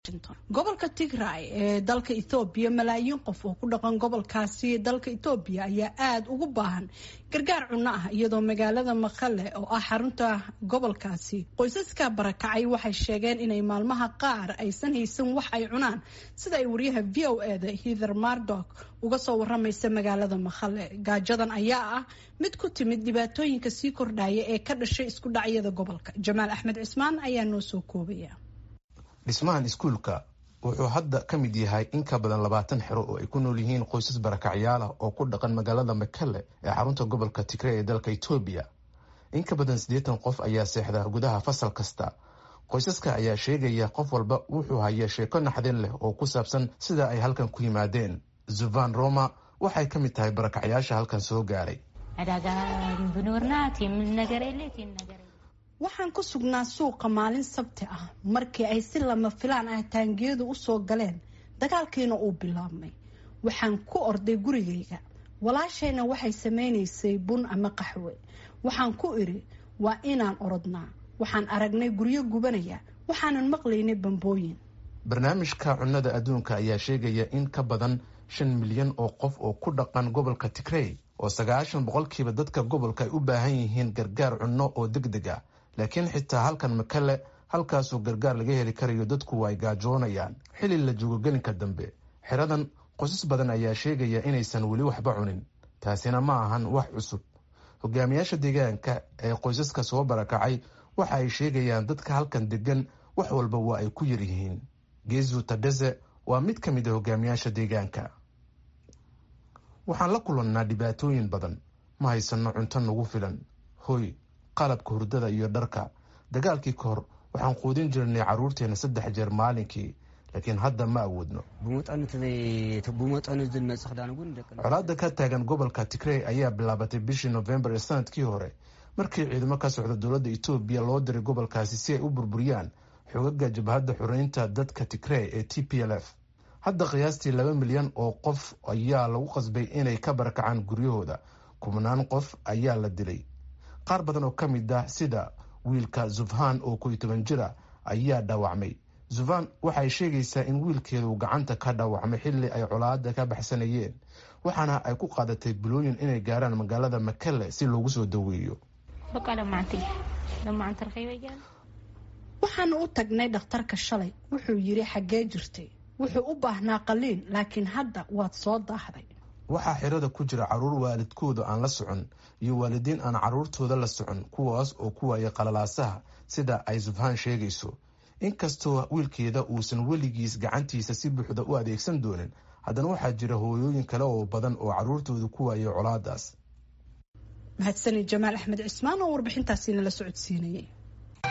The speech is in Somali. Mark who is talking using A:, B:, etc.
A: gobolka tigray ee dalka ethoobiya malaayiin qof oo ku dhaqan gobolkaasi dalka ethoobiya ayaa aada ugu baahan gargaar cunno ah iyadoo magaalada maqale oo ah xarunta gobolkaasi qoysaska barakacay waxay sheegeen inay maalmaha qaar aysan haysan wax ay cunaan sida ay wariyaha v o e da hither mardok uga soo waramaysa magaalada maqale gaajadan ayaa ah mid ku timid dhibaatooyinka sii kordhaya ee ka dhashay isku dhacyada gobolka jamaal axmed cismaan ayaa noo soo koobaya
B: dhismahan iskuulka wuxuu hadda ka mid yahay in ka badan labaatan xero oo ay ku nool yihiin qoysas barakacyaal ah oo ku dhaqan magaalada makale ee xarunta gobolka tigre ee dalka etoobiya in ka badan siddeetan qof ayaa seexda gudaha fasal kasta qoysaska ayaa sheegaya qof walba wuxuu haya sheeko naxdin leh oo ku saabsan sida ay halkan ku yimaadeen zuvan roma waxay ka mid tahay barakacyaasha halkan soo gaaray
A: waxaan ku sugnaa suuqa maalin sabti ah markii ay si lama filaan ah taangiyadu usoo galeen dagaalkiina uu bilaabmay waxaan ku orday gurigayga walaashayna waxay samaynaysay bun ama qaxwe waxaan ku idhi waa inaan orodnaa waxaan aragnay guryo gubanaya waxaanan maqlaynay bambooyin
B: barnaamijka cunnada adduunka ayaa sheegaya in ka badan shan milyan oo qof oo ku dhaqan gobolka tigrey oo sagaashan boqolkiiba dadka gobolka ay u baahan yihiin gargaar cunno oo deg deg ah laakiin xitaa halkan makale halkaasoo gargaar laga heli karayo dadku ay gaajoonayaan xili la joogo gelinka dambe xeradan qoysas badan ayaa sheegaya inaysan weli waxba cunin taasina ma ahan wax cusub hogaamiyaasha deegaanka ee qoysaska soo barakacay waxa ay sheegayaan dadka halkan degan wax walba waa ay ku yaryihiin geezu tadhese waa mid ka mid a hogaamiyaasha deegaanka waxaan la kulannaa dhibaatooyin badan ma haysanno cunto nagu filan hoy qalabka hurdada iyo dharka dagaalkii ka hor waxaan quudin jirnay carruurteena saddex jeer maalinkii laakiin hadda ma awoodno colaada ka taagan gobolka tigrey ayaa bilaabatay bishii nofembar ee sanadkii hore markii ciidamo ka socda dowladda etoobiya loo diray gobolkaasi si ay u burburiyaan xogaga jabhadda xoreynta dadka tigrey ee t p l f hadda qiyaastii laba milyan oo qof ayaa lagu qasbay inay ka barakacaan guryahooda kubnaan qof ayaa la dilay qaar badan oo ka mid ah sida wiilka zufhan oo koiyo toban jira ayaa dhaawacmay zufhan waxay sheegaysaa in wiilkeedu gacanta ka dhaawacmay xilli ay colaada ka baxsanayeen waxaana ay ku qaadatay bilooyin inay gaaraan magaalada makale si loogu soo daweeyo
A: waxaanu u tagnay dhakhtarka shalay wuxuu yidhi xaggee jirtay wuxuu u baahnaa qaliin laakiin hadda waad soo daahday
B: waxaa xirada ku jira carruur waalidkooda aan la socon iyo waalidiin aan carruurtooda la socon kuwaas oo ku waayay qalalaasaha sida ay zufhaan sheegayso inkastoo wiilkeeda uusan weligiis gacantiisa si buuxda u adeegsan doonin haddana waxaa jira hooyooyin kale oo badan oo carruurtooda ku waayay colaadaas
A: mahadsanid jamaal axmed cismaan oo warbixintaasi nala socodsiinayay